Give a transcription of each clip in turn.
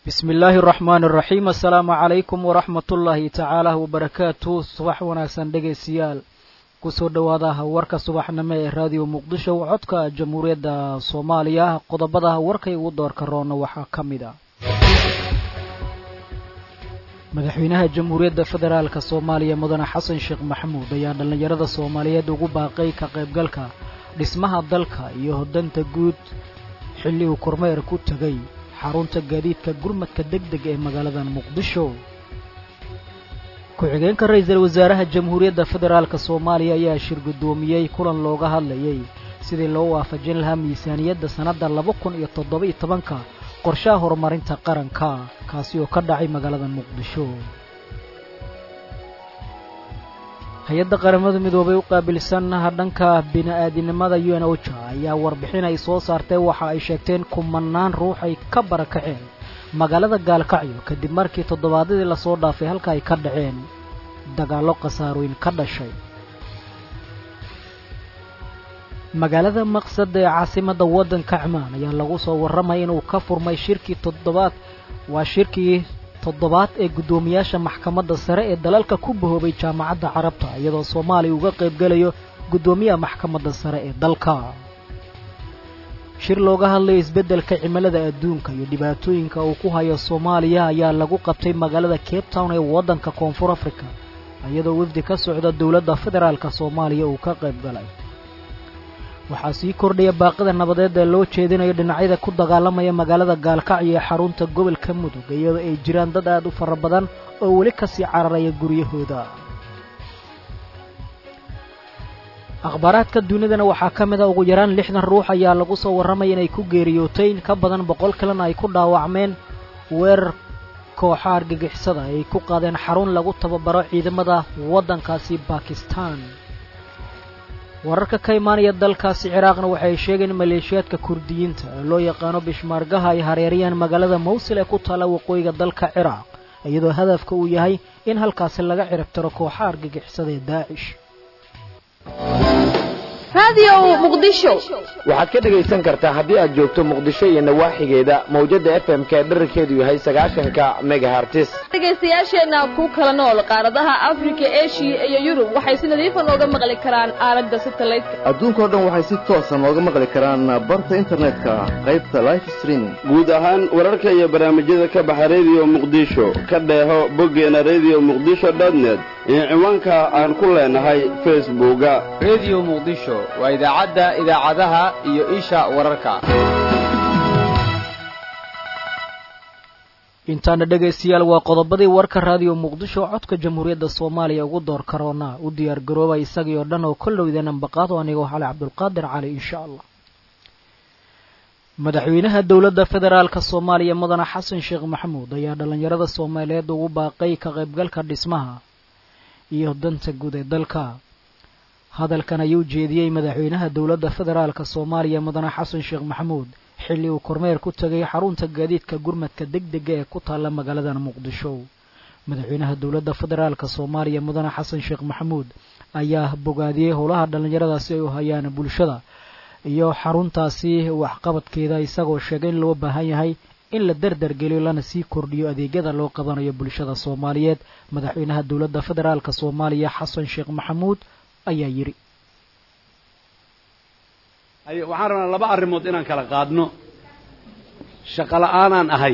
bismi illaahi araxmaani araxiim assalaamu calaykum waraxmat ullaahi tacaala wabarakaatu subax wanaagsan dhegaystayaal kusoo dhowaada warka subaxnimo ee raadiyo muqdisho codka jamhuuriyadda soomaaliya qodobada warkay ugu doorka roona waxaa ka mid a madaxweynaha jamhuuriyadda federaalka soomaaliya mudane xasan sheekh maxamuud ayaa dhallinyarada soomaaliyeed ugu baaqay ka qaybgalka dhismaha dalka iyo hodanta guud xilli uu kormeer ku tegay xarunta gaadiidka gurmadka deg deg ee magaalada muqdisho ku-xigeenka ra-iisul wasaaraha jamhuuriyadda federaalka soomaaliya ayaa shir guddoomiyey kulan looga hadlayay sidii loo waafajin lahaa miisaaniyadda sannadda laba kun iyo toddoba-iyo tobanka qorshaha horumarinta qaranka kaasi oo ka dhacay magaalada muqdisho hay-adda qaramada midoobay u qaabilsan dhanka bini-aadinimada u n oja ayaa warbixin ay soo saartay waxa ay sheegteen kumanaan ruux ay ka barakaceen magaalada gaalkacyo kadib markii toddobaadyadii lasoo dhaafay halka ay ka dhaceen dagaallo khasaarooyin ka dhashay magaalada maqsad ee caasimadda waddanka cmaan ayaa lagu soo warramaya inuu ka furmay shirkii toddobaad waa shirkii toddobaad ee guddoomiyaasha maxkamadda sare ee dalalka ku bahoobay jaamacadda carabta iyadoo soomaaliya uga qaybgelayo guddoomiyaha maxkamadda sare ee dalka shir looga hadlayo isbeddelka cimilada adduunka iyo dhibaatooyinka uu ku hayo soomaaliya ayaa lagu qabtay magaalada cape town ee waddanka koonfur africa iyadoo wafdi ka socda dowladda federaalka soomaaliya uu ka qayb galay waxaa sii kordhaya baaqida nabadeed ee loo jeedinayo dhinacyada ku dagaalamaya magaalada gaalkacyo ee xarunta gobolka mudug iyadoo ay jiraan dad aad u fara badan oo weli ka sii cararaya guryahooda akhbaaraadka dunidana waxaa ka mid a ugu yaraan lixdan ruux ayaa lagu soo warramaya inay ku geeriyootay in ka badan boqol kalena ay ku dhaawacmeen weerar kooxa argagixisada ay ku qaadeen xarun lagu tababaro ciidamada waddankaasi bakistan wararka ka imaanaya dalkaasi ciraaqna waxay sheegeen maleeshiyaadka kurdiyiinta ee loo yaqaano bishmaargaha ay hareeriyaan magaalada mawsil ee ku taalla waqooyiga dalka ciraaq iyadoo hadafka uu yahay in halkaasi laga ciribtiro kooxa argagixisada ee daacish waxaad ka dhegaysan kartaa haddii aad joogto muqdisho iyo nawaaxigeeda mawjadda f m ka dherarkeedu yahay sagaashanka megahartis dhegaystayaasheenna ku kala nool qaaradaha afrika eshiya iyo yurub waxay si nadiifa nooga maqli karaan aalada satelliteka adduunkao dhan waxay si toosa nooga maqli karaan barta internetka qaybta life streaming guud ahaan wararka iyo barnaamijyada ka baxa rediyo muqdisho ka dheeho boggeena rediyo muqdisho dotnet iyo ciwaanka aan ku leenahay facebooka rediyo muqdisho waa idaacadda idaacadaha iyo isha wararka intaana dhegaystayaal waa qodobadii warka raadiyo muqdisho codka jamhuuriyadda soomaaliya ugu door karoona u diyaar garooba isagii oo dhan oo kollow idin ambaqaado anigoo xale cabdulqaadir cali insha allah madaxweynaha dowladda federaalka soomaaliya mudane xasan sheekh maxamuud ayaa dhallinyarada soomaaliyeed ugu baaqay ka qaybgalka dhismaha iyo danta guud ee dalka hadalkan ayuu jeediyey madaxweynaha dowladda federaalka soomaaliya mudane xasan sheekh maxamuud xilli uu kormeer ku tegay xarunta gaadiidka gurmadka deg dega ee ku taalla magaalada muqdisho madaxweynaha dowladda federaalka soomaaliya mudane xasan sheekh maxamuud ayaa bogaadiyey howlaha dhallinyaradaasi ay u hayaan bulshada iyo xaruntaasi waxqabadkeeda isagoo sheegay in loo baahan yahay in la dardargeliyo lana sii kordhiyo adeegyada loo qabanayo bulshada soomaaliyeed madaxweynaha dowladda federaalka soomaaliya xasan sheekh maxamuud ayaa yidhi waxaan rabnaa laba arrimood inaan kala qaadno shaqo la'aanaan ahay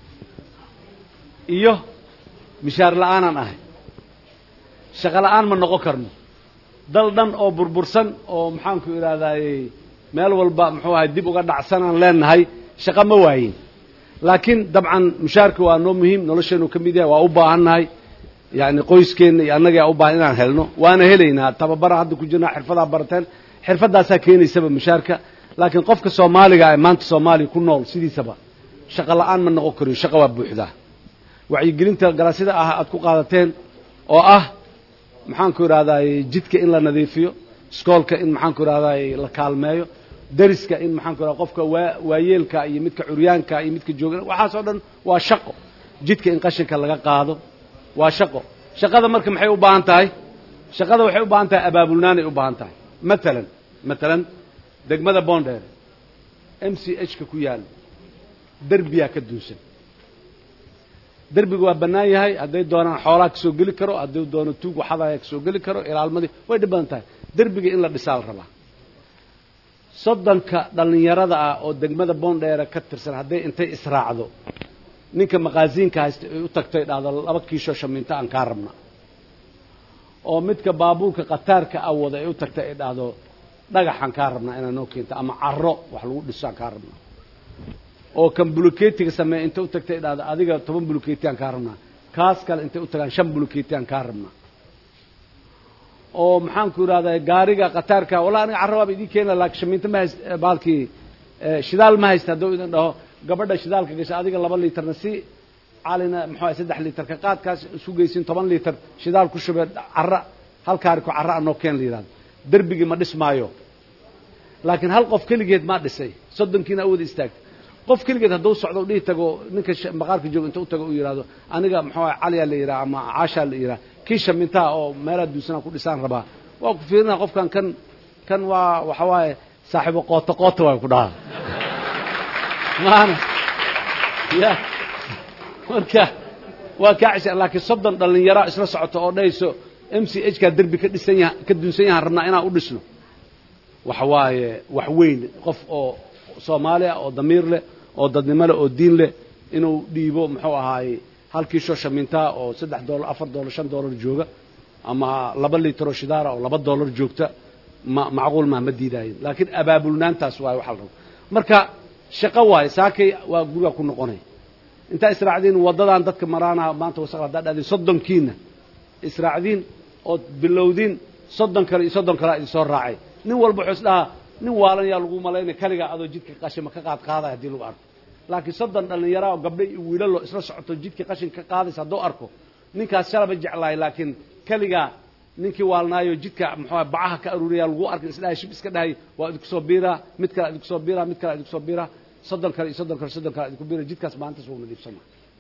iyo mishaar la'aanaan ahay shaqo la'aan ma noqon karno dal dhan oo burbursan oo maxaanku idhahdaaye meel walba muxuu ahay dib uga dhacsanaan leenahay shaqo ma waayin laakiin dabcan mushaarka waa noo muhiim nolosheenu ka mid yahay waa u baahannahay yacni qoyskeenna iyo annagaa u baahan inaan helno waana helaynaa tababara hadda ku jirnaa xirfadaa barateen xirfaddaasaa keenaysaba mushaarka laakiin qofka soomaaliga ee maanta soomaaliya ku nool sidiisaba shaqo la'aan ma noqon kariyo shaqo waa buuxdaa wacyigelinta galasyada ah aad ku qaadateen oo ah maxaanku idhahdaay jidka in la nadiifiyo iskoolka in maxaanku idhahdaay la kaalmeeyo deriska in maxaanku idhahda qofka waa waayeelka iyo midka curyaanka iyo midka jooga waxaas oo dhan waa shaqo jidka in qashinka laga qaado waa shaqo shaqada marka maxay u baahan tahay shaqada waxay u baahan tahay abaabulnaanay u baahan tahay matalan matalan degmada bondheer m c h ka ku yaal derbiyaa ka duunsan derbiga waa bannaan yahay hadday doonaan xoolaa ka soo geli karo hadduu doono tuug waxadaya ka soo geli karo ilaalmadii way dhib badan tahay derbiga in la dhisaa la rabaa soddonka dhallinyarada ah oo degmada boondheere ka tirsan hadday intay israacdo ninka maqaasiinka haysta ay u tagtay dhahdo laba kiisho shamiinto aan kaa rabna oo midka baabuurka khataarka ah wada ay u tagtay ay dhahdo dhagaxaan kaa rabnaa inaa noo keento ama carro wax lagu dhiso aan kaa rabnaa oo kan buluketiga sameeya intay u tagtay ay dhahdo adiga toban buluketi aan kaa rabnaa kaas kale intay u tagaan shan buluketi aan kaa rabnaa oo maxaanku idhahdaa gaariga khataarka walla aniga carro waaba idiin keena laakiin shamiinto ma hayst baalkii shidaal ma haysta hadduu idin dhaho gabadha shidaalka gasha adiga laba liitarna si calina muxuu ahay saddex liitar ka qaadkaas isu geysin toban liitar shidaal ku shubee carra hal kaariko carra anoo keen la yidhahdo derbigii ma dhismaayo laakiin hal qof keligeed maa dhisay soddonkiina awooda istaagtay qof keligeed hadduu socdo u dhihi tago ninka maqaarka jooga inta u tago u yidhahdo aniga muxuu ahay caliyaa la yidhaha ama caashaa la yidhaha kii shamintaha oo meelaha duusanaa ku dhisaan rabaa waa ku fiirinaa qofkan kan kan waa waxa waaye saaxiibo qoota qoota waay ku dhahaa maana ya marka waa kaa cisha laakiin soddon dhallinyara isla socoto oo dhahayso m c h kaa derbi ka dhisan yaha ka dunsan yahaan rabnaa inaan u dhisno waxa waaye wax weyn qof oo soomaali ah oo damiir leh oo dadnimo leh oo diin leh inuu dhiibo muxuu ahaaye halkii shoo shamintaa oo saddex dollar afar dollar shan dollar jooga ama laba liitaroo shidaara oo laba dollar joogta ma macquul maa ma diidaayin laakiin abaabulnaantaas waaye waxaa la raba marka shaqo waaye saakay waa guriga ku noqonay intaa israacdiin waddadan dadka maraana maanta wasaq haddaa dhahdiin soddonkiina israacdiin ood bilowdiin soddon kale iyo soddon kalea idin soo raacay nin walba wuxuu is dhahaa nin waalan yaa lagu malaynaya kaligaa adoo jidka qashima ka qaad qaadaya haddii lagu arko laakiin soddon dhallinyara oo gabdho iyo wiilalo isla socoto jidka qashin ka qaadaysa hadduu arko ninkaas shalaba jeclahay laakiin keligaa ninkii waalnaayo jidka muxuu bacaha ka aruuriyaa lagu arkin isdhahay shib iska dhahay waa idinku soo biiraa mid kale idinku soo biiraa mid kale idinku soo biiraa soddon kale iyo soddon kale soddon kale idinku biira jidkaas maalintaas wuu nadiifsana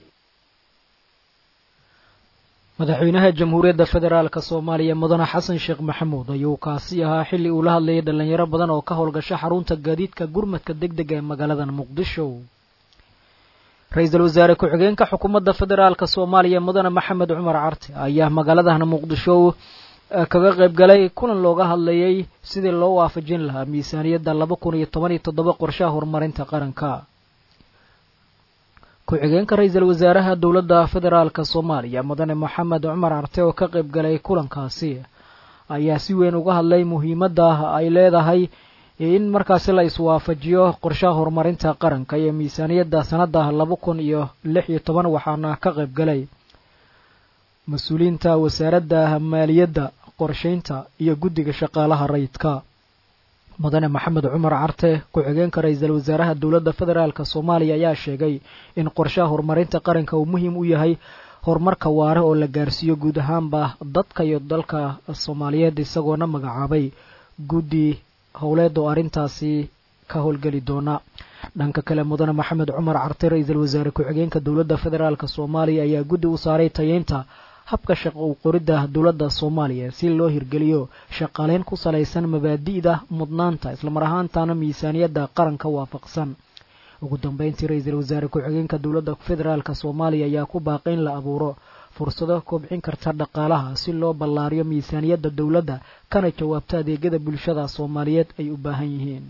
madaxweynaha jamhuuriyadda federaalk soomaaliya mudane xasan sheekh maxamuud ayuu kaasi ahaa xilli uu la hadlayay dhallinyaro badan oo ka howlgasha xarunta gaadiidka gurmadka deg dega ee magaalada muqdisho ra-iisul wasaare ku-xigeenka xukuumadda federaalk soomaaliya mudane maxamed cumar carte ayaa magaaladan muqdisho kaga qayb galay kulan looga hadlayay sidii loo waafajin lahaa miisaaniyadda laba kun iyo toban iyo toddoba qorshaha horumarinta qaranka ku-xigeenka ra-iisul wasaaraha dowladda federaalk soomaaliya mudane moxamed cumar carte oo ka qayb galay kulankaasi ayaa si weyn uga hadlay muhiimadda ay leedahay in markaasi la iswaafajiyo qorshaha horumarinta qaranka iyo miisaaniyadda sanadda laba kun iyo lix iyo toban waxaana ka qayb galay mas-uuliyiinta wasaaradda maaliyadda qorshaynta iyo guddiga shaqaalaha rayidka mudane maxamed cumar carte ku-xigeenka ra-iisul wasaaraha dowladda federaalk soomaaliya ayaa sheegay in qorshaha horumarinta qaranka uu muhiim u yahay horumarka waare oo la gaarsiiyo guud ahaanba dadka iyo dalka soomaaliyeed isagoona magacaabay guddi howleed oo arrintaasi ka howlgeli doona dhanka kale mudane maxamed cumar carte ra-iisul wasaare ku-xigeenka dowladda federaalk soomaaliya ayaa guddi u saaray tayeynta habka shaqo u qoridda dowladda soomaaliya si loo hirgeliyo shaqaaleyn ku salaysan mabaadi'da mudnaanta islamar ahaantana miisaaniyadda qaranka waafaqsan ugu dambeyntii ra-iisul wasaare ku-xigeenka dowladda federaalk soomaaliya ayaa ku baaqay in la abuuro fursado kobcin karta dhaqaalaha si loo ballaariyo miisaaniyadda dowladda kana jawaabto adeegyada bulshada soomaaliyeed ay u baahan yihiin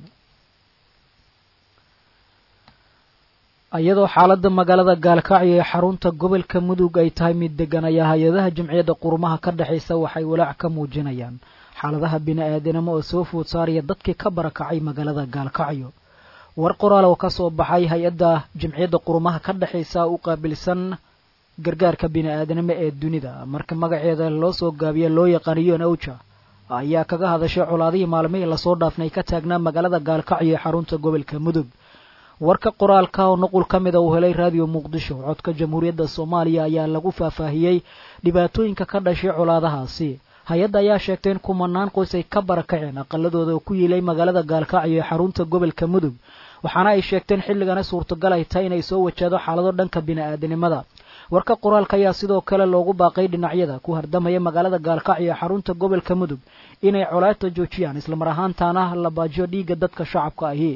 iyadoo xaaladda magaalada gaalkacyo ee xarunta gobolka mudug ay tahay mid degan ayaa hay-adaha jamciyadda qurumaha ka dhexaysa waxay walaac ka muujinayaan xaaladaha bini-aadanimo oo soo food saaraya dadkii ka barakacay magaalada gaalkacyo war qoraal oo ka soo baxay hay-adda jamciyadda qurumaha ka dhexaysa u qaabilsan gargaarka bini-aadanimo ee dunida marka magaceeda loo soo gaabiya loo yaqaaniyo nawja ayaa kaga hadashay colaadihii maalmihii lasoo dhaafnay ka taagnaa magaalada gaalkacyo ee xarunta gobolka mudug warka qoraalka oo nuqul ka mida uu helay raadiyo muqdisho codka jamhuuriyadda soomaaliya ayaa lagu faahfaahiyey dhibaatooyinka ka dhashay colaadahaasi hay-adda ayaa sheegtay in kumanaan qoys ay ka barakaceen aqaladooda oo ku yiilay magaalada gaalkacyo ee xarunta gobolka mudug waxaana ay sheegteen xilligana suurtagal ay tahay inay soo wajahdo xaalado dhanka bini-aadanimada warka qoraalka ayaa sidoo kale loogu baaqay dhinacyada ku hardamaya magaalada gaalkacyo ee xarunta gobolka mudug inay colaadta joojiyaan islamar ahaantaana la baajiyo dhiigga dadka shacabka ahi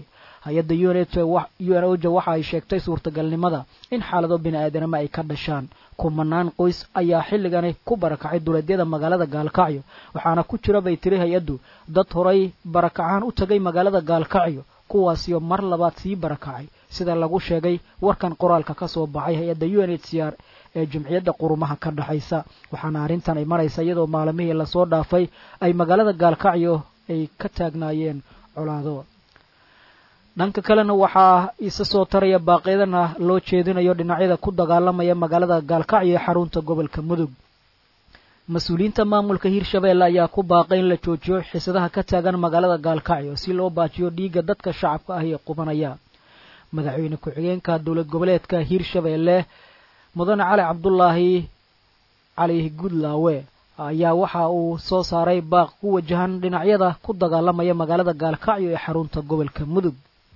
hay-adda un oja waxa ay sheegtay suurtagalnimada in xaalado bini-aadanimo ay ka dhashaan kumanaan qoys ayaa xilligani ku barakacay duleedyada magaalada gaalkacyo waxaana ku jira bay tiri hay-addu dad horay barakacaan u tagay magaalada gaalkacyo kuwaasiyo mar labaad sii barakacay sida lagu sheegay warkan qoraalka ka soo baxay hay-adda u n h c r ee jumciyadda qurumaha ka dhexaysa waxaana arrintan ay maraysa iyadoo maalimihii lasoo dhaafay ay magaalada gaalkacyo ay ka taagnaayeen colaado dhanka kalena waxaa isa soo taraya baaqyadana loo jeedinayo dhinacyada ku dagaalamaya magaalada gaalkacyo ee xarunta gobolka mudug mas-uuliyiinta maamulka hirshabeelle ayaa ku baaqay in la joojiyo xisadaha ka taagan magaalada gaalkacyo si loo baajiyo dhiigga dadka shacabka ah ee qubanaya madaxweyne ku-xigeenka dowlad goboleedka hirshabeelle mudane cali cabdulaahi cali gudlaawe ayaa waxa uu soo saaray baaq ku wajahan dhinacyada ku dagaalamaya magaalada gaalkacyo ee xarunta gobolka mudug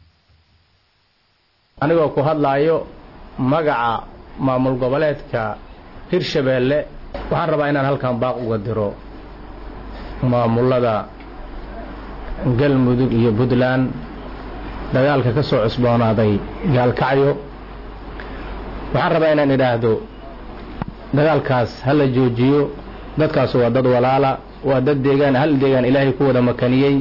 anigoo ku hadlaayo magaca maamul goboleedka hirshabeelle waxaan rabaa inaan halkan baaq uga diro maamulada galmudug iyo puntland dagaalka ka soo cusboonaaday gaalkacyo waxaan rabaa inaan idhaahdo dagaalkaas ha la joojiyo dadkaas waa dad walaala waa dad deegaan hal deegaan ilaahay ku wada makaniyey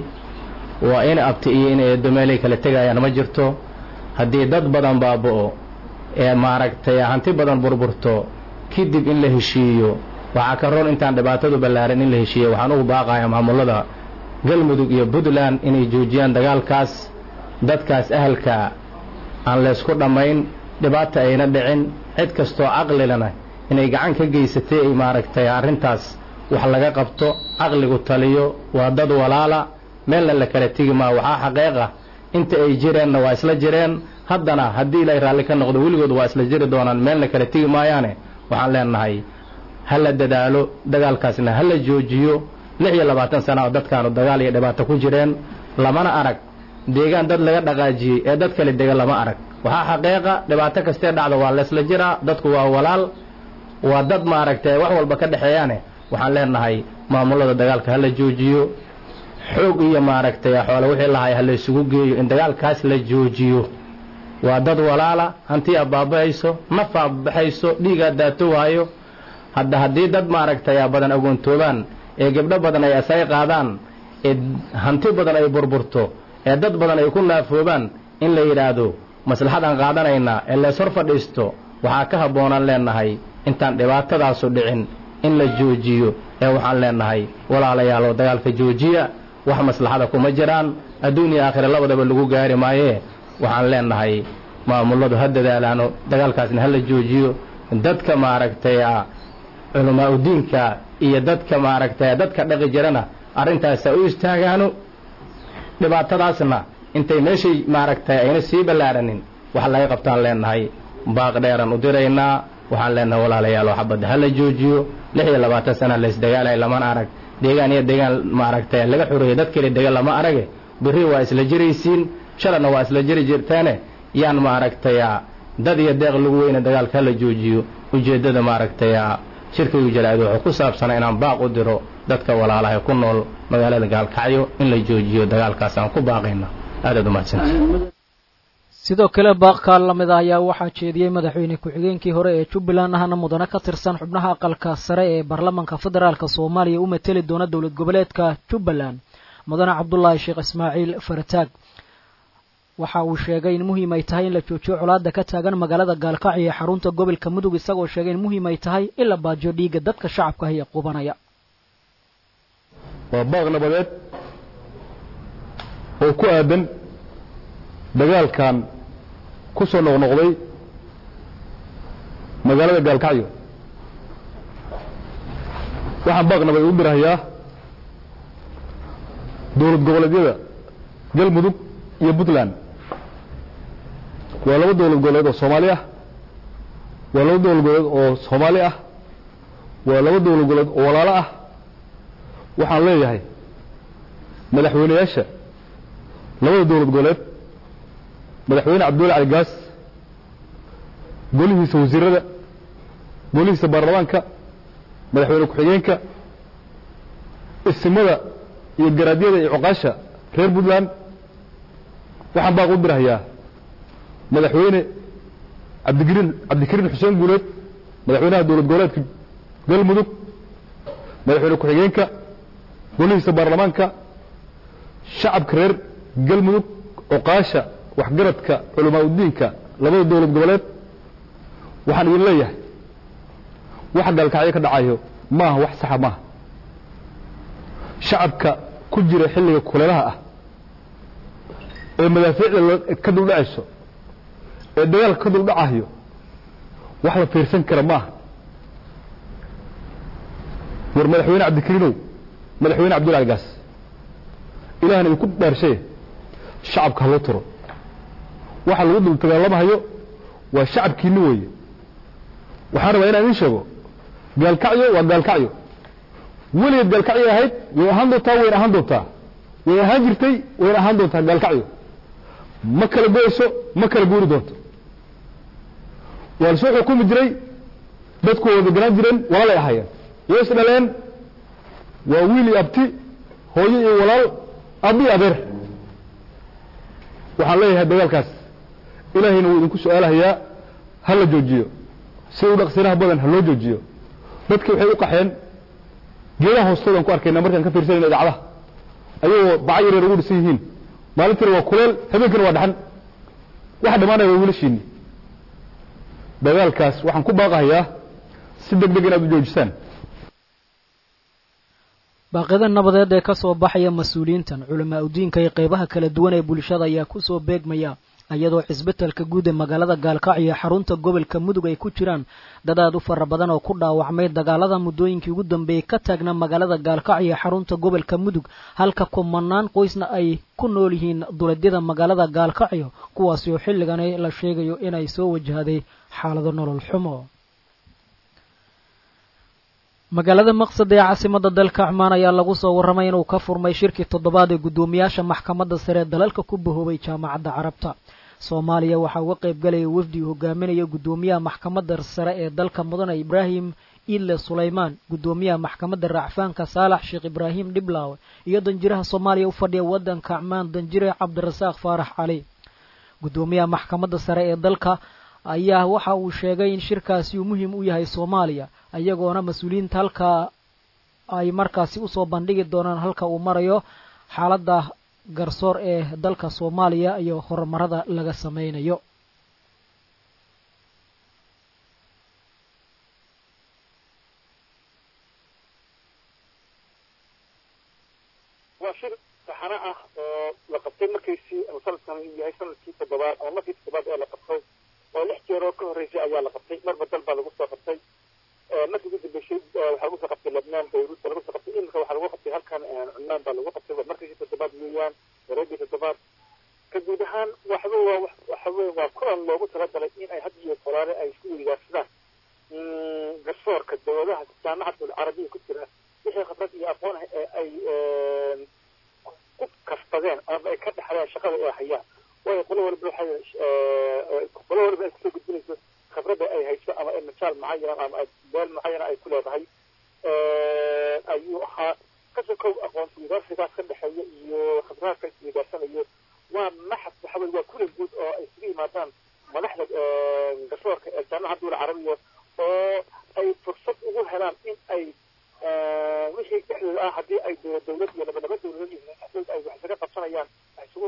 waa in abti iyo in eedo meelay kala tegayaan ma jirto haddii dad badan baaba'o ee maaragtay hanti badan burburto kadib in la heshiiyo waxaa ka roon intaan dhibaatadu ballaaran in la heshiiyo waxaan ugu baaqayaa maamulada galmudug iyo puntland inay joojiyaan dagaalkaas dadkaas ahalka aan laysku dhammayn dhibaata ayna dhicin cid kastoo caqlilana inay gacan ka geysatay ay maaragtay arrintaas wax laga qabto caqligu taliyo waa dad walaala meelna la kala tegi maa waxaa xaqeeqa inta ay jireenna waa isla jireen haddana haddii ilaahay raalli ka noqdo weligood waa isla jiri doonaan meelna kala tegi maayaane waxaan leenahay ha la dadaalo dagaalkaasna ha la joojiyo lix iyo labaatan sana oo dadkaanu dagaal iyo dhibaato ku jireen lamana arag deegaan dad laga dhaqaajiyey ee dad kale dega lama arag waxaa xaqeeqa dhibaato kastee dhacda waa laysla jiraa dadku waa walaal waa dad maaragtay wax walba ka dhexeeyaane waxaan leenahay maamulada dagaalka ha la joojiyo xoog iyo maaragtay xoole wixii lahay ha la isugu geeyo in dagaalkaas la joojiyo waa dad walaala hanti abaaba'ayso naf aabaxayso dhiigaa daato waayo hadda haddii dad maaragtay badan agoontoobaan ee gabdho badan ay asay qaadaan ee hanti badan ay burburto ee dad badan ay ku naafoobaan in la yidhaahdo maslaxadaan qaadanaynaa ee lees hor fadhiisto waxaa ka habboonaan leenahay intaan dhibaatadaasu dhicin in la joojiyo ee waxaan leenahay walaalayaaloo dagaalka joojiya wax maslaxada kuma jiraan adduun iyo aakhira labadaba lagu gaari maayee waxaan leenahay maamuladu ha dadaalaano dagaalkaasna ha la joojiyo dadka maaragtay culamaa udiinka iyo dadka maaragtay dadka dhaqi jirana arrintaas ha u istaagaano dhibaatadaasna intay meeshay maaragtay ayna sii ballaaranin wax laga qabtaan leenahay baaq dheeran u diraynaa waxaan leenahay walaalayaalo xabadda ha la joojiyo lix iyo labaatan sana laysdagaalay lamana arag deegaan iyo deegaan maaragtay laga xoreeyey dad kale dega lama arage berri waa isla jiraysiin shalayna waa isla jiri jirteene yaan maaragtay dad iyo deeq lagu weyne dagaalka ha la joojiyo ujeeddada maaragtay shirkaygu jalaado wuxuu ku saabsanaa inaan baaq u diro dadka walaalaha ku nool magaalada gaalkacyo in la joojiyo dagaalkaas aan ku baaqayna aadaad umahadsanta sidoo kale baaqkaa lamid ah ayaa waxaa jeediyey madaxweyne ku-xigeenkii hore ee jubbaland ahna mudane ka tirsan xubnaha aqalka sare ee baarlamanka federaalk soomaaliya u mateli doona dowlad goboleedka jubbaland mudane cabdulaahi sheekh ismaaciil farataag waxa uu sheegay in muhiim ay tahay in la joojiyo colaada ka taagan magaalada gaalkacyo ee xarunta gobolka mudug isagoo sheegay in muhiim ay tahay in la baajiyo dhiigga dadka shacabka ah ee qubanaya waa baaq nabadeed oo ku aadan dagaalkan ku soo noqnoqday magaalada gaalkacyo waxaan baaq nabadeed u dirahayaa dowlad goboleedyada galmudug iyo puntland waa laba dowlad goboleed oo soomaali ah waa laba dowlad goboleed oo soomaali ah waa laba dowlad goboleed oo walaalo ah waxaan leeyahay madaxweyneyaasha labada dowlad goboleed madaxweyne cabdulla cali gaas golihiisa wasiirada golihiisa baarlamaanka madaxweyne ku-xigeenka isimada iyo garaadyada iyo cuqaasha reer puntland waxaan baaq u dirahayaa madaxweyne cabdigariin cabdikariin xuseen guuleed madaxweynaha dowlad goboleedka galmudug madaxweyne ku-xigeenka golihiisa baarlamaanka shacabka reer galmudug oqaasha waxgaradka culamaa udiinka labada dowlad goboleed waxaan idin leeyahay waxa gaalkacyo ka dhacayo maaha wax saxa maaha shacabka ku jira xilliga kuleelaha ah ee madaafiicda ka duldhacayso ee dagaalka ka duldhacayo wax la fiirsan kara maaha war madaxweyne cabdikariinow madaxweyne cabdullahi gaas ilahna idinku dhaarshaye shacabka haloo tiro waxa lagu dul dagaalamahayo waa shacabkiinni weeye waxaan rabaa inaan idiin sheego gaalkacyo waa gaalkacyo weligeed gaalkacyo ahayd way ahaan doontaa wayna ahaan doontaa way ahaan jirtay wayna ahaan doontaa gaalkacyo ma kala goyso ma kala guuri doonto waa lasoo xukumi jiray dadku way deganaan jireen walaalay ahaayeen way is dhaleen waa wiil iyo abti hooyo iyo walaal abi adeer waxaan leeyahay dagaalkaas ilaahayna wuu idinku su-aalahayaa ha la joojiyo si u dhaqsinaha badan ha loo joojiyo dadkii waxay u qaxeen geedaha hoostoodan ku arkayna markaan ka fiirsanayna idaacadaha ayagoo baca yareer ugu dhisan yihiin maalintiina waa kuleel habeenkiina waa dhaxan waxa dhammaanaya waa wiilashiinni dagaalkaas waxaan ku baaqahayaa si deg deg inaad u joojisaan baaqyada nabadeed ee ka soo baxaya mas-uuliyiintan culamaa udiinka iyo qeybaha kala duwan ee bulshada ayaa ku soo beegmaya iyadoo cisbitalka guud ee magaalada gaalkacyo iyo xarunta gobolka mudug ay ku jiraan dad aad u fara badan oo ku dhaawacmay dagaalada muddooyinkii ugu dambeeyey ka taagna magaalada gaalkacyo iyo xarunta gobolka mudug halka kumanaan qoysna ay ku nool yihiin duleedyada magaalada gaalkacyo kuwaasi oo xilligani la sheegayo inay soo wajahday xaalado nolol xumo magaalada maqsad ee caasimada dalka cumaan ayaa lagu soo warramay inuu ka furmay shirkii toddobaad ee guddoomiyaasha maxkamadda sare ee dalalka ku bahoobay jaamacadda carabta soomaaliya waxaa uga qayb galaya wafdi uu hogaaminaya guddoomiyaha maxkamadda sare ee dalka mudane ibraahim ile sulaymaan guddoomiyaha maxkamadda racfaanka saalax sheekh ibraahim dhiblaawe iyo danjiraha soomaaliya u fadhiya waddanka cumaan danjire cabdirasaaq faarax cali guddoomiyaha maxkamadda sare ee dalka ayaa waxa uu sheegay in shirkaasi uu muhiim u yahay soomaaliya iyagoona mas-uuliyiinta halkaa ay markaasi usoo bandhigi doonaan halka uu marayo xaaladda garsoor ee dalka soomaaliya iyo horumarada laga sameynayo waa shir saxano ah oo la qabtay markiisii sanadkan uu yahay sanadkii toddobaad ama markii toddobaad ee la qabtay oo lix jeer oo ka horreysay ayaa la qabtay marba dal baa lagu soo qabtay markii ugu dambeysay waxaa lagu soo qabtay lebnaan beirut baa lagu soo qabtay iminka waxaa lagu qabtay halkan cumaan baa lagu qabtay markiisii toddobaad weeyaan wareegii toddobaad ka guud ahaan waxba waa waxawe waa kulan loogu talagalay in ay had iyo tolaale ay isku weydaarsadaan garsoorka dowladaha jaamacadul carabiya ku jira wixii khibrad iyo aqoon ah ee ay ku kasbadeen ama ay ka dhexleen shaqada ay hayaan waayo qolo walba waxay qolo walba ay kusoo gudbinayso khibradda ay hayso ama ay majaal mucayan ama ay meel mucayana ay ku leedahay ayuu ahaa kasoo kow aqoonsi wadaarsigaas ka dhexeeya iyo khibraadka isweydaarsanaya waa maxad waxa weye waa kulan guud oo ay isugu yimaadaan madaxda garsoorka ee jaamacadda dowla carabiya oo ay fursad ugu helaan in ay wixii dhexdooda ah haddii ay dowlad iyo laba laba dowladood iyo dhexdooda ay wax isaga qabsanayaan wax isugu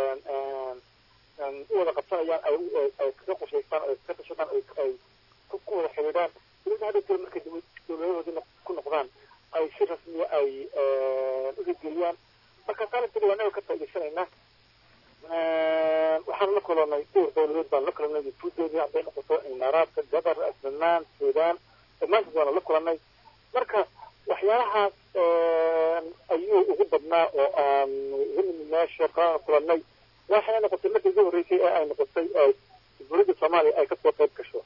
u wada qabsanayaan ay ay kaga qushaystaan ay kaga tashadaan ay ay ku wada xidhiidhaan dowladda hadda jira markay dowladahoodii ku noqdaan ay si rasmiya ay u hirgeliyaan marka qarankeeda waa naga ka faa'idaysanaynaa waxaan la kulannay dhowr dowladood baan la kulannay yufuudoodii hadday noqoto imaaraadka qatar asnaan suudaan dhammaantood waana la kulannay marka waxyaalahaas ayuu ugu badnaa oo aan ugu nimid meesha kaan kulannay waxay noqotay markii ugu horreysay ee ay noqotay dowladda soomaaliya ay kasoo qayb gasho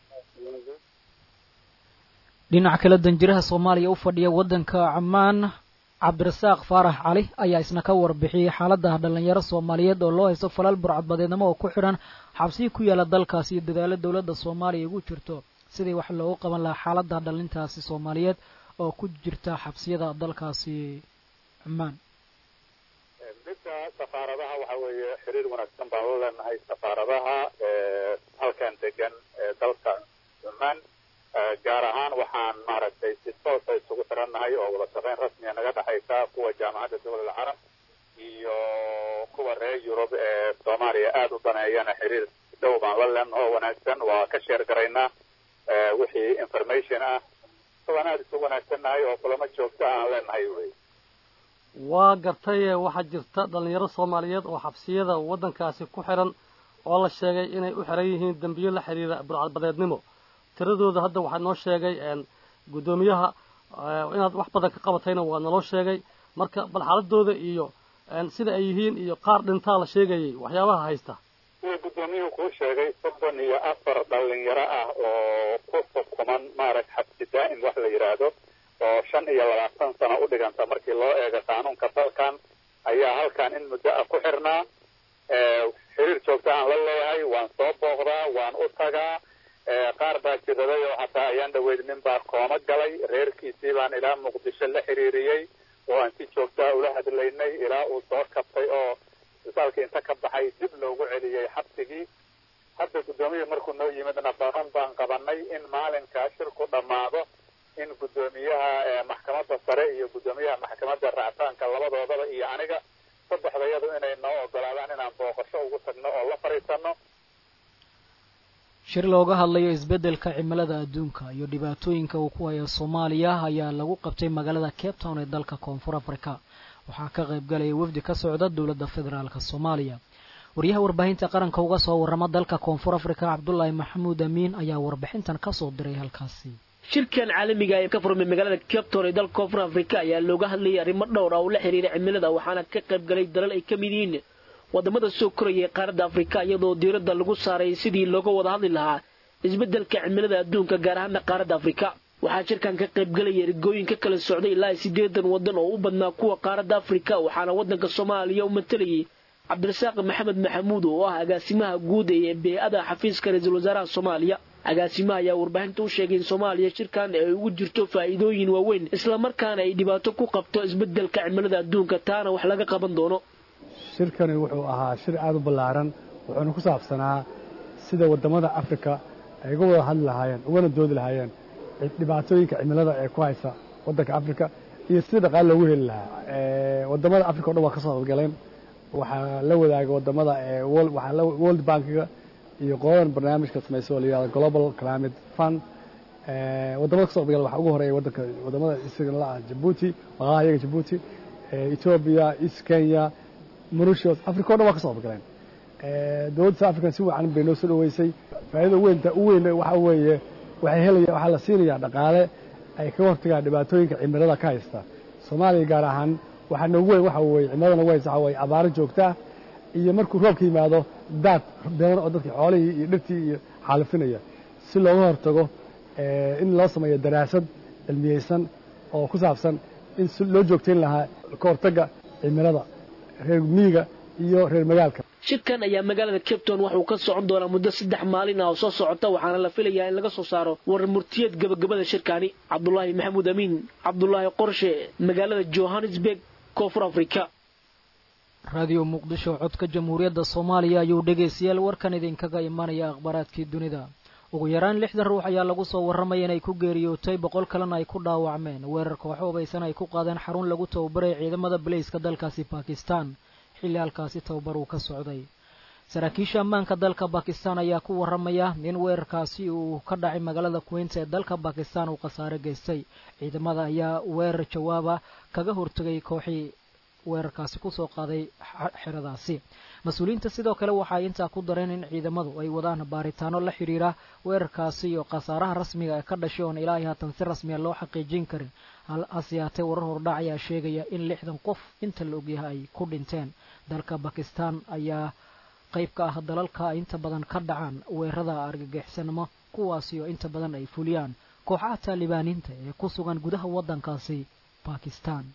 dhinaca kale danjiraha soomaaliya u fadhiya waddanka camaan cabdirasaaq faarax cali ayaa isna ka warbixiyey xaalada dhalinyaro soomaaliyeed oo loo haysto falal burcadbadeednimo oo ku xidhan xabsiyi ku yaala dalkaasi iyo dadaalo dowladda soomaaliya ugu jirto sidii wax loogu qaban lahaa xaalada dhalintaasi soomaaliyeed oo ku jirta xabsiyada dalkaasi cumaan midda safaaradaha waxa waxa weeye xiriir wanaagsan baan la leenahay safaaradaha halkan degan ee dalka cumaan gaar ahaan waxaan maaragtay si toosa isugu xirannahay oo wada shaqayn rasmiya naga dhexaysa kuwa jaamacadda dowlad alcarab iyo kuwa reer yurub ee soomaaliya aada u daneeyana xiriir dhow baan la leenaha oo wanaagsan waa ka sheer garaynaa wixii information ah waan aada isu wanaagsannahay oo kulamo joogta aan leenahay wey waa gartay waxaa jirta dhallinyaro soomaaliyeed oo xabsiyada waddankaasi ku xiran oo la sheegay inay u xiran yihiin dembiyo la xidhiira burcadbadeednimo tiradooda hadda waxaa noo sheegay guddoomiyaha inaad wax badan ka qabatayna waa naloo sheegay marka bal xaaladooda iyo sida ay yihiin iyo qaar dhintaa la sheegayay waxyaabaha haysta sida guddoomiyuhu kuu sheegay soddon iyo afar dhalinyaro ah oo ku xukuman maarag xabsi daa'im wax la yidhaahdo oo shan iyo labaatan sano u dhiganta markii loo eego qaanuunka dalkan ayaa halkan in muddo ah ku xirnaa xiriir joogta aan la leeyahay waan soo booqdaa waan u tagaa qaar baa jiraday oo hataa ayaan dhaweyd nin baa kooma galay reerkiisii baan ilaa muqdisho la xiriiriyey oo aan si joogtaa ula hadlaynay ilaa uu soo kabtay oo isbitaalka inta ka baxay dib loogu celiyey xabsigii hadda guddoomiyihii markuu noo yimidna baran baan qabanay in maalinka shirku dhammaado in guddoomiyaha maxkamadda sare iyo guddoomiyaha maxkamadda ractaanka labadoodaba iyo aniga saddexdayadu inay noo ogolaadaan inaan booqasho ugu tagno oo la fadhiisano shir looga hadlayo isbeddelka cimilada adduunka iyo dhibaatooyinka uu ku hayo soomaaliya ayaa lagu qabtay magaalada cape town ee dalka koonfur africa waxaa ka qayb galaya wafdi ka socda dowladda federaalk soomaaliya wariyaha warbaahinta qaranka uga soo warrama dalka koonfur africa cabdulaahi maxamuud amiin ayaa warbixintan kasoo diray halkaasi shirkan caalamiga ee ka furmay magaalada cape town ee dalka koonfur africa ayaa looga hadlayay arrimo dhowr ah oo la xiriira cimilada waxaana ka qayb galay dalal ay ka mid yihiin wadamada soo koraya ee qaaradda afrika iyadoo diiradda lagu saaray sidii looga wada hadli lahaa isbeddelka cimilada adduunka gaar ahaana qaaradda afrika waxaa shirkan ka qayb galaya ergooyin ka kala socday ilaa siddeedan waddan oo u badnaa kuwa qaaradda afrika waxaana waddanka soomaaliya u matalayay cabdirasaaq maxamed maxamuud oo ah agaasimaha guud ee bee-ada xafiiska ra-iisul wasaaraha soomaaliya agaasimaha ayaa warbaahinta u sheegay in soomaaliya shirkan ay ugu jirto faa'iidooyin waaweyn islamarkaana ay dhibaato ku qabto isbeddelka cimilada adduunka taana wax laga qaban doono shirkani wuxuu ahaa shir aada u ballaaran wuxuuna ku saabsanaa sida waddamada afrika ay uga wada hadli lahaayeen ugana doodi lahaayeen dhibaatooyinka cimilada ee ku haysa waddanka afrika iyo sida dhaqaale loogu heli lahaa waddamada afrika o dhan waa ka soo qaybgaleen waxaa la wadaaga waddamada waxaa world bankiga iyo qoladan barnaamijka samaysa oo la yihahdo global climate fund waddamada kasoo qaybgala waxaa ugu horeeya waddanka waddamada isagan la ah jabuuti maqaha iyaga jabuuti ethiopia east kenya mauritius africa o dhan waa ka soo qaybgaleen dowladda south african si wacan bay noo soo dhaweysay faa'iida weynta u weyn waxa weeye waxay helaya waxaa la siinayaa dhaqaale ay kaga hortagaan dhibaatooyinka cimilada ka haysta soomaaliya gaar ahaan waxaa noogu weyn waxa weeye cimilada noogu haysta waxa weeye abaaro joogta ah iyo markuu roobka yimaado daad badan oo dadkii xoolihii iyo dhirtii iyo xaalifinaya si looga hortago in loo sameeyo daraasad cilmiyeysan oo ku saabsan in si loo joogtayn lahaa ka hortagga cimilada reer miyiga iyo reer magaalka shirkan ayaa magaalada cape town waxauu ka socon doonaa muddo saddex maalin ah oo soo socota waxaana la filayaa in laga soo saaro warar murtiyeed gabagabada shirkaani cabdulaahi maxamuud amiin cabdulaahi qorshe magaalada johannesburg koonfur africa raadiyo muqdisho codka jamhuuriyadda soomaaliya ayuu dhegaystayaal warkan idinkaga imanaya akhbaaraadkii dunida ugu yaraan lixdan ruux ayaa lagu soo warramaya inay ku geeriyootay boqol kalena ay ku dhaawacmeen weerar kooxo hubaysan ay ku qaadeen xarun lagu tababaray ciidamada baleyska dalkaasi bakistan xilli halkaasi tababar uu ka socday saraakiisha ammaanka dalka bakistan ayaa ku warramaya in weerarkaasi uu ka dhacay magaalada queens ee dalka bakistan uu khasaare geystay ciidamada ayaa weerar jawaaba kaga hortegay kooxii weerarkaasi kusoo qaaday xeradaasi mas-uuliyiinta sidoo kale waxay intaa ku dareen in ciidamadu ay wadaan baaritaano la xidhiira weerarkaasi iyo khasaaraha rasmiga ee ka dhashay oon ilaahay haatan si rasmiya loo xaqiijin karin hase yaatee warar hordhac ayaa sheegaya in lixdan qof inta la ogyahay ay ku dhinteen dalka bakistan ayaa qayb ka ah dalalka inta badan ka dhacaan weerarada argagixisnimo kuwaasi oo inta badan ay fuliyaan kooxaha taalibaaniinta ee ku sugan gudaha waddankaasi bakistan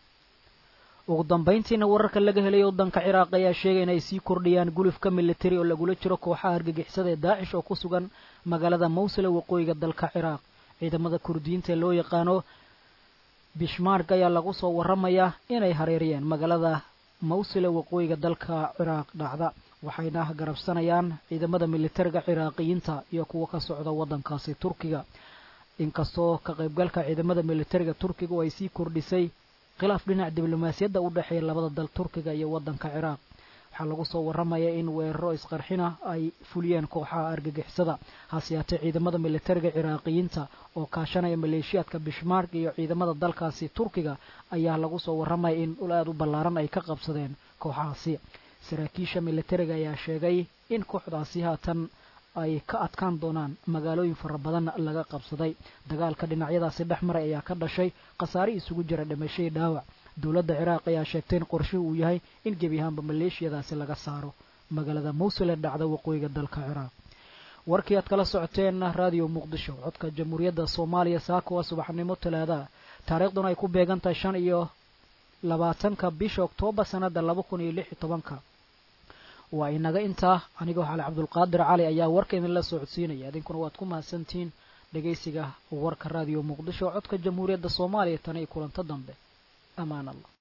ugu dambayntiina wararka laga helay waddanka ciraaq ayaa sheegay inay sii kordhiyaan gulufka militari oo lagula jiro kooxaha argagixisada ee daacish oo ku sugan magaalada mawsile waqooyiga dalka ciraaq ciidamada kurdiyiinta ee loo yaqaano bishmark ayaa lagu soo warramayaa inay hareeriyeen magaalada mawsile waqooyiga dalka ciraaq dhacda waxayna garabsanayaan ciidamada militariga ciraaqiyiinta iyo kuwa ka socda waddankaasi turkiga inkastoo ka qaybgalka ciidamada militariga turkiga ay sii kordhisay khilaaf dhinac diblomaasiyadda u dhexeeya labada dal turkiga iyo waddanka ciraaq waxaa lagu soo warramaya in weeraro isqarxina ay fuliyeen kooxaha argagixisada hase yaatee ciidamada militariga ciraaqiyiinta oo kaashanaya maleeshiyaadka bishmaark iyo ciidamada dalkaasi turkiga ayaa lagu soo warramaya in dhul aada u ballaaran ay ka qabsadeen kooxahaasi saraakiisha militariga ayaa sheegay in kooxdaasi haatan ay ka adkaan doonaan magaalooyin fara badan laga qabsaday dagaalka dhinacyadaasi dhex maray ayaa ka dhashay khasaare isugu jira dhimashadii dhaawac dowladda ciraaq ayaa sheegtay in qorshuhu uu yahay in gebi ahaanba maleeshiyadaasi laga saaro magaalada mawsul ee dhacda waqooyiga dalka ciraaq warkii aad kala socoteen raadiyo muqdisho codka jamhuuriyadda soomaaliya saaka waa subaxnimo talaada taariikhduna ay ku beegan tahay shan iyo labaatanka bisha oktoobar sanada laba kun iyo lix iyo tobanka waa inaga intaa anigoo xali cabdulqaadir cali ayaa warka idinla socodsiinaya idinkuna waad ku mahadsantihiin dhegaysiga warka raadiyo muqdisho codka jamhuuriyadda soomaaliya tan iyo kulanto dambe amaan allah